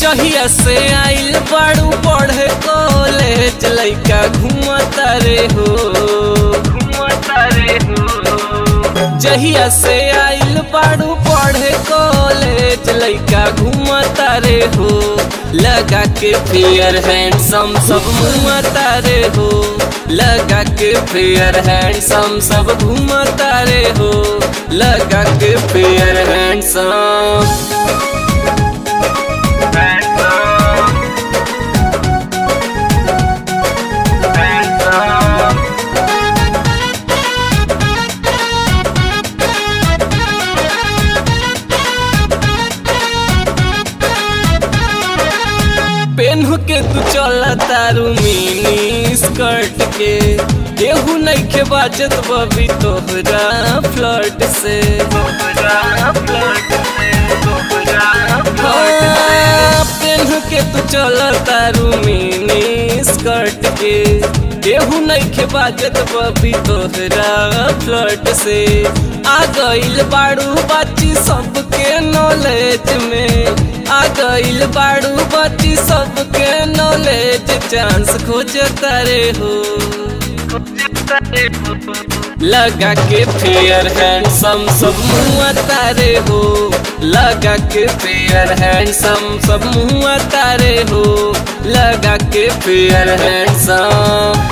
जहिया से आइल बाड़ू पढ़े कॉलेज लइका घूमता रे हो घूमता रे हो जहिया से आइल बाड़ू पढ़े कॉलेज लइका घूमता रे हो लगा के फेयर हैंडसम सब घूमता रे हो लगा के फेयर हैंडसम सब घूमता रे हो लगा के फेयर हैंडसम पेन्ह के तू चला तारू मिनी स्कर्ट के केहू नइखे बाजत बबी तोहरा फ्लर्ट से तोहरा फ्लर्ट से तोहरा हाँ, पेन्ह के तू चला तारू मिनी स्कर्ट के केहू नइखे बाजत बबी तोहरा फ्लर्ट से आ गइल बाड़ू बाची सबके नॉलेज में आ गइल बाड़ू बाची सबके नॉलेज चांस खोजता रे हो लगा के फेयर हैंडसम सब मुँह तारे हो लगा के फेयर हैंडसम सब मुँह तारे हो लगा के फेयर हैंडसम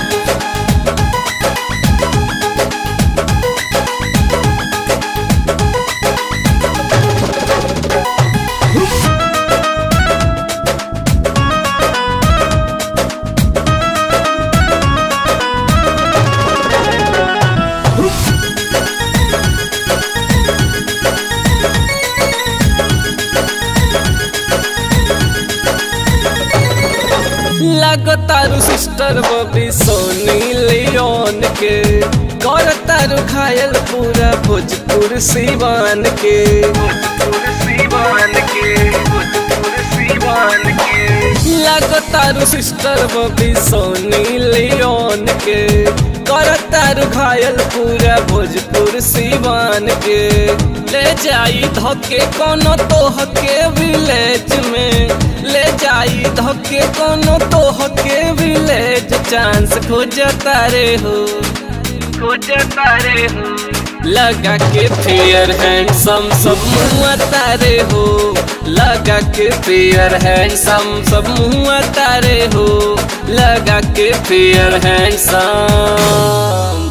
लगतारू सिस्टर बबी सोनी लियोन के कर तारू घायल पूरा भोजपुर सीवान के भोजपुर सीवान के भोजपुर सीवान के लगतारू सिस्टर बबी सोनी लियोन के कर तारू घायल पूरा भोजपुर सीवान के ले जाई धके कोनो तोह के विलेज में ले जाई धके कोनो तोह के विलेज चांस खोजता रे हो खोजता रे हो लगा के फेयर हैंडसम सब मुँह तारे हो लगा के फेयर हैंडसम सब मुँह तारे हो लगा के फेयर हैंडसम